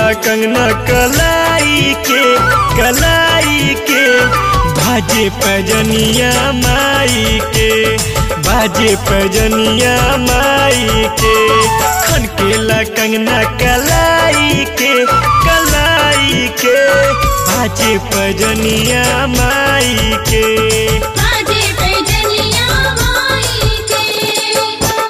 कंगना कलाई के कलाई के बाजे पजनिया माई के बाजे पजनिया माई के खनकेला कंगना कलाई के कलाई के बाजे पजनिया माई के बाजे पैजनिया माई के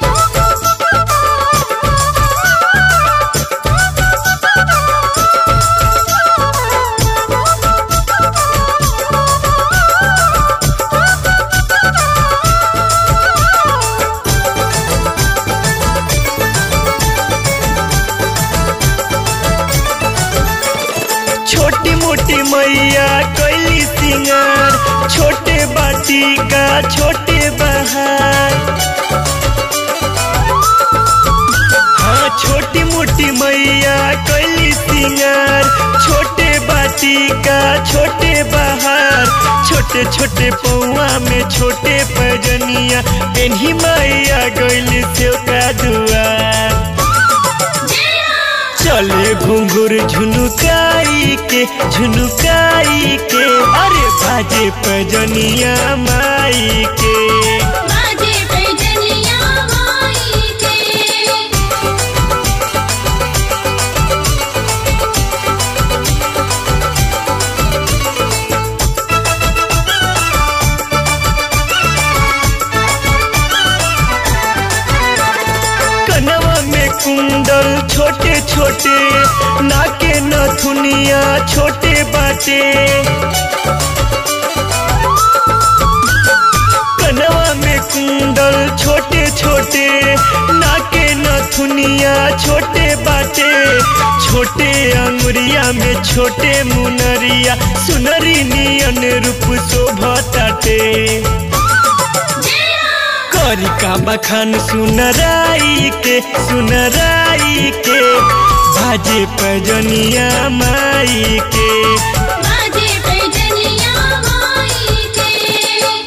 छोटी मोटी मैया कैली सिंगार छोटे बाटी का छोटे बहार हाँ छोटी मोटी मैया कैली सिंगार छोटे बाटी का छोटे बहार छोटे छोटे पौआ में छोटे पजनिया पेन्ही मैया गैली से का दुआर चले घुंघुर झुनुकाई के झुनुकाई के अरे बाजे पजनिया माई के बाजे पैजनिया माई के कनवा में कुंडल छोटे छोटे नाके नथुनिया छोटे बाटे कनवा में कुंडल छोटे छोटे नाके नथुनिया छोटे बाटे छोटे अंगुरिया में छोटे मुनरिया सुनरी नियन रूप शोभताटे करी का बखान सुनराई के सुनराई के बाजे पजनिया माई के बाजे पैजनिया माई के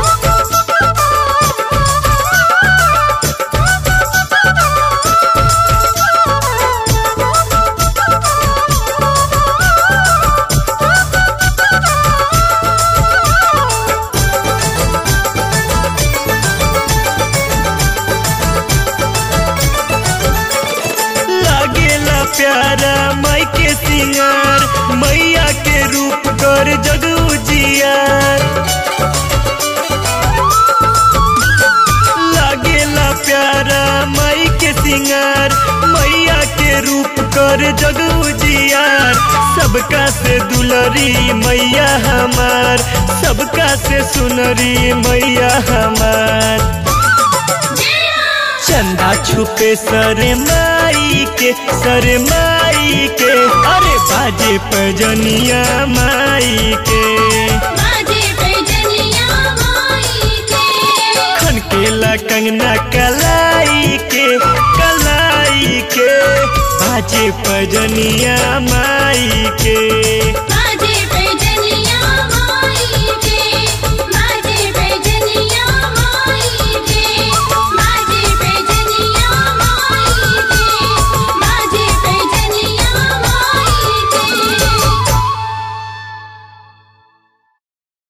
लागेला प्यारा माई के सिंगार मैया के रूप कर जगू जियार लागेला प्यारा माई के सिंगार मैया के रूप कर जगू जियार सबका से दुलरी मैया हमार सबका से सुनरी मैया हमार चंदा छुपे सरे माई के सरे माई के अरे बाजे पजनिया माई के बाजे पैजनिया माई के खनकेला कंगना कलाई के कलाई के बाजे पजनिया माई